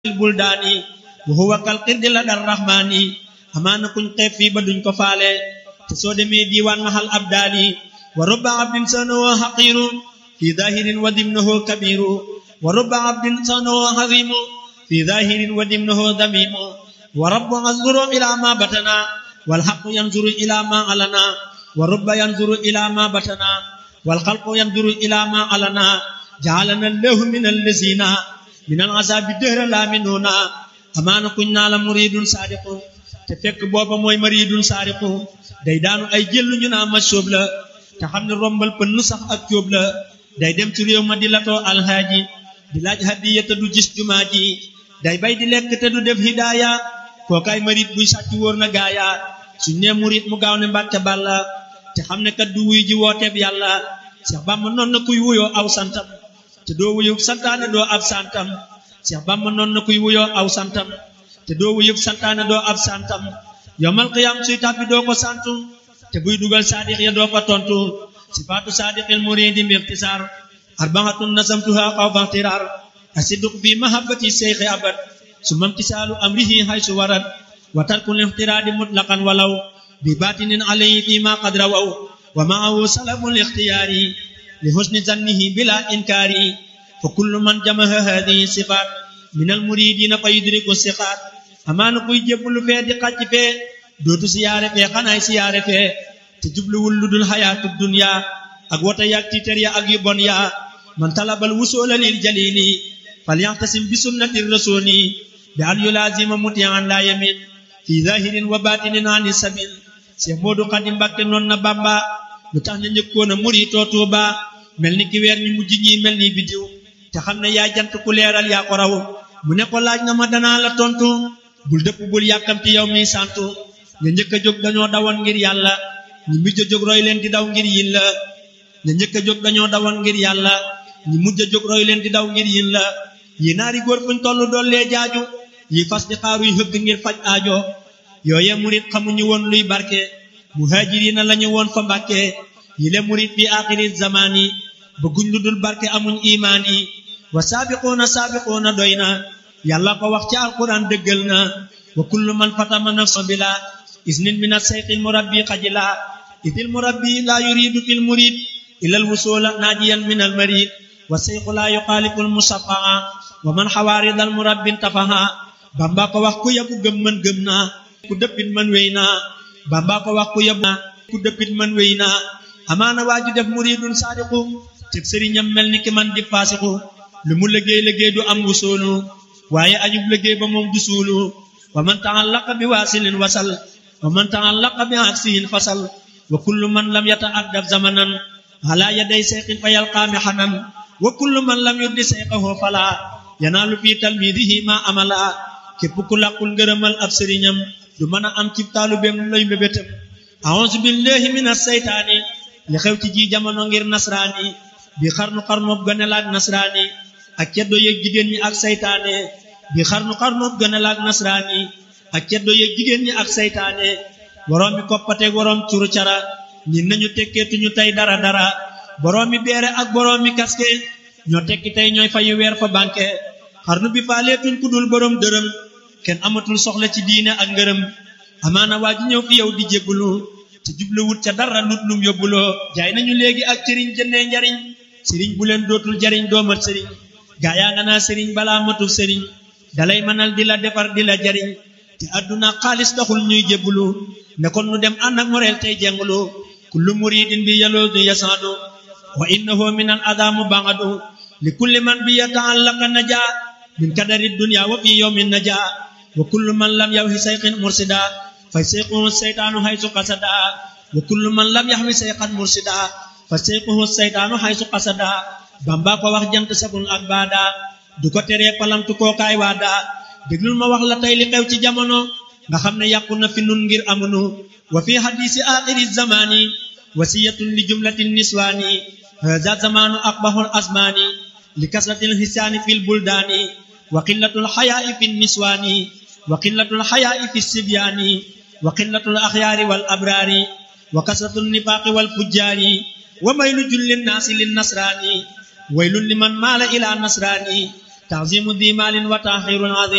buldaani wa huwa kal qirdi la dar rahmaani amaana kuñ xeeb fii ba duñ ko faale te soo demee diiwaan mahal abdaali wa rubba abdin sanahu haqiru fi zahirin wa dimnahu kabiru wa rubba abdin sanahu hazimu fi zahirin wa dimnahu damimu wa rabbu yanzuru ila ma batana wal haqqu yanzuru ila ma alana wa rubba yanzuru ila ma batana wal khalqu yanzuru ila ma alana ja'alana allahu min allazina min al azabi dëhra la minuna amaana kuñ naa la muridun saadiqu te fekk booba mooy maridun saadiqu day daanu ay jëllu ñu naa ma sóob la te xam ne rombal pënn sax ak cóob la day dem ci réew ma di latoo alhaaji di laaj hadiya te du gis jumaa ji day bay di lekk te du def hidaaya kookaay marit buy sàcc wóor na gaaya suñ nee murit mu gaaw ne mbàkke bàlla te xam ne kat du wuy ji wooteeb yàlla Cheikh Bamba noon na kuy wuyoo aw santam te doo wuyub santaane doo ab santam Cheikh Bamba noon na kuy wuyoo aw santam te doo wuyub santaane doo ab santam yomal qiyam suy tàbbi doo ko santu te buy dugal saadiq ya doo ko tontu sifaatu saadiqil muridi mbirtisaar arbaatun nasamtuha xawfa ixtiraar asidduq fi mahabbati seyxi abad summa imtisaalu amrihi haysu warad wa tarkul ixtiraadi mutlaqan walaw bi baatinin alayhi fi ma qad rawaw wa maahu salabul ixtiyaari li husni zannihi bila inkaari fa kullu man jamaha hadihi sifaat min al muridina fa yudriku siqaat amaana kuy jébbalu fee di xàcc fee dootu siyaare fee xanaay siyaare fee te jubluwul lu dul xayaatu dunya ak wota yaag tiiter ya ak yu bon ya man talabal wusoola lil jalili falyaxtasim bi sunnati rasuli bi an yulaazima mutian la yamin fi zahirin wa batinin ani sabil Cheikh Modou Khadim Mbacké noon na Bamba lu tax ñu njëkkoon a muritoo Tuuba mel ni ki weer ñu mujj ñi mel ni bidiw te xam ne yaa jant ku leeral yaa ko raw mu ne ko laaj nga ma danaa la tontu bul dëpp bul yàkkamti yow mi santu ña njëkk a jóg dañoo dawoon ngir yàlla ñi mujj a jóg roy leen di daw ngir yin la ña njëkk a jóg dañoo dawoon ngir yàlla ñi mujj a jóg roy leen di daw ngir yin la yi naari góor fuñ tollu dollee jaaju yi fas di xaaruy hëgg ngir faj aajo yooye murit xamuñu woon luy barke muhajirina lañu woon fa mbàkke yi le murit fi axiri zamani bëgguñ lu dul barke amuñ imaan yi wa saabiquuna saabiquuna doy na yàlla ko wax ci alquran dëggal na wa kullu man fatama nafsa bila isnin min asayqil murabbi xajila idil murabbi la yuridu fil murid ila al wusula najiyan min al marid wa sayqu la yuxaalifu al musafaa wa man xawaarid al murabbi tafaha bamba ko wax ku yabu gëm man gëm naa ku dëppit man wéy naa bamba ko wax ku yabu ku dëppit man wéy naa amaana waa ju def muridun saadiqu teg sëriñam mel ni ki man di faasiqu lu mu liggéey liggéey du am wusoolu waaye ajub liggéey ba moom du suulu wa man taallaqa bi waasilin wasal wa man taallaqa bi aksihin fasal wa kullu man lam yata'addab zamanan ala yaday seyqin fa yalqaami xanan wa kullu man lam yuddi seyqahu fala yanaalu fi talmidihi ma amala képp ku làqul ngërëmal ab sëriñam du mën a am ci taalubeem lay mébétam a'uuzu billahi minas seytaani li xew ci ji jamono ngir nasraani bi xarnu xarnoob gëne laak nasraani ak ceddo yeeg jigéen ñi ak saytaane bi xarnu xarnoob gëne laak nasraani ak ceddo yeeg jigéen ñi ak saytaane boroom mi koppateeg boroom curu cara ñin nañu tekkeetuñu tey dara dara boroom mi beere ak boroom mi kaske ñoo tekki tey ñooy fayu weer fa banque xarnu bi faaleetuñ ku dul boroom dërëm kenn amatul soxla ci diine ak ngërëm amaana waa ji ñëw fi yow di jébbulu te jubluwut ca dara lut lum yóbbuloo jaay nañu léegi ak sëriñ jëndee njariñ sëriñ bu leen dootul jariñ doomat sëriñ gaa yaa nga naa sëriñ balaa matul sëriñ dalay mënal di la defar di la jariñ te àdduna xaalis taxul ñuy jébbulu ne kon nu dem ànd ak moreel tey jengulu kullu muridin bi yaloodu yasaadu wa innahu min al adamu bangadu li kulli man bi yataallaqa naja min kadari dunya wa fi yawmin naja wa kullu man lam yawhi sayqin mursida fa sayquhu seytaanu haysu qasada wa kullu man lam yahwi sayqan mursida fa sayquhu seytaanu haysu qasada bamba ko wax jant sabul ak baada du ko teree palamtu kookaay waada déglul ma wax la tey li xew ci jamono nga xam ne yàqu na fi nun ngir amunu wa fi hadisi axiri zamani wasiyatun li jumlatin niswaani hada zamanu aqbahul asmaani li kasratil hisaani fil buldaani wa qillatul xayaai fi niswaani wa qillatul xayaai fi sibyaani wa qillatul axyaari wal abraari wa kasratul nifaaqi wal fujjaari wa maylu jullin naasi lin nasraani waylun liman maala ila nasraani تعظيم ذي مال وتأخير عظيم